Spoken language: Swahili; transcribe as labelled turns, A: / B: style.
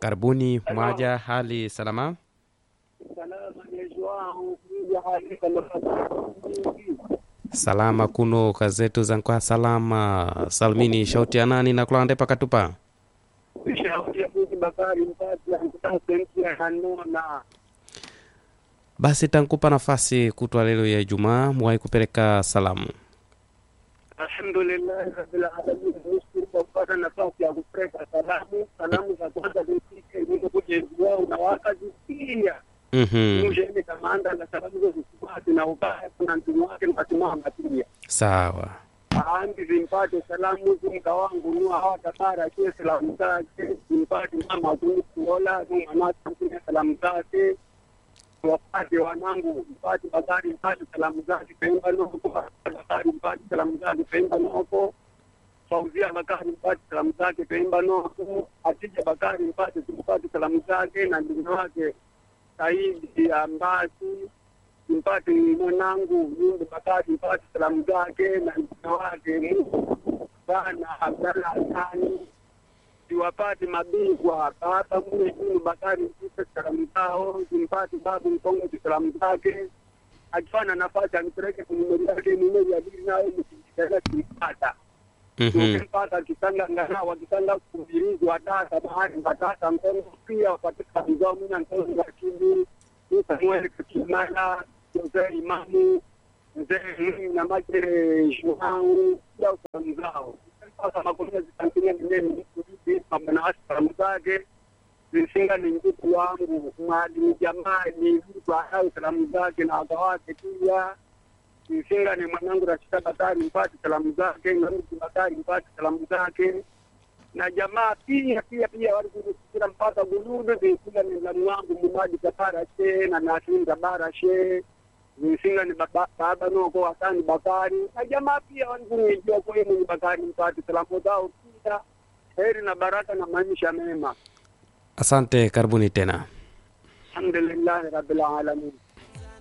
A: karibuni mwaja hali salama
B: salama nejuau kuja hali salama
A: salama kuno kazetu zankwa salama salmini shauti ya nani na kulande pakatupa
B: shauti ya kuji bakari mpati ankutasenti hanona
A: basi tankupa nafasi kutwa lelo ya ijumaa mwai kupeleka salamu
B: alhamdulillahi rabbil alamin nashukuru kwa kupata nafasi ya kupeleka salamu salamu za kwanza zifike nikuja wao na wakazisikia
A: mm-hmm.
B: mujeni kamanda na salamu zo zisipati na ubaya kuna mtumu wake mkasimama pia
A: sawa
B: aambi zimpate salamu zumka wangu nua hawatabara kie salamu zake zimpate mama kunikuola numanaakunia salamu zake wapate wanangu mpate bakari mpate salamu zake pemba noko bakari mpate salamu zake pemba noko fauzia bakari mpate salamu zake pemba noko atija bakari mpate tumpate salamu zake na ndugu wake saidi ambasi mpate mwanangu Yundu Bakari mpate salamu zake na mtoto wake bana Abdalla Hasani siwapate mabingwa baba mule Yundu Bakari mpate salamu zao simpate babu Mkongo salamu zake akifanya nafasi anipeleke kunumeri yake numeri ya bili nayo mkijitela kimpata
A: mm-hmm.
B: ukimpata kitanga ngana wakitanga kuvirizwa tata bahari mbatata mkongo pia wapate salamu zao mina mkongo lakini Samuel Kimana, mzee Imamu, mzee Mwinyi na Maje Shuhau, pia salamu zao. Sasa makonia zitangulia nini mambo na salamu zake zisinga ni ndugu wangu mwalimu jamani, mtu anao salamu zake na wakawake pia zisinga ni mwanangu Rashida Bakari mpate salamu zake, na mtu Bakari mpate salamu zake na jamaa pia pia pia walikusikira mpaka guludu zisinga ni mlamu wangu mumaji kapara she na nasinda bara she zisinga ni baba, baba noko wasani bakari na jamaa pia walikunijua kwa mwenye bakari mpate salamu zao pia heri na baraka na maisha mema
A: asante karibuni tena
B: alhamdulillahi rabbil alamin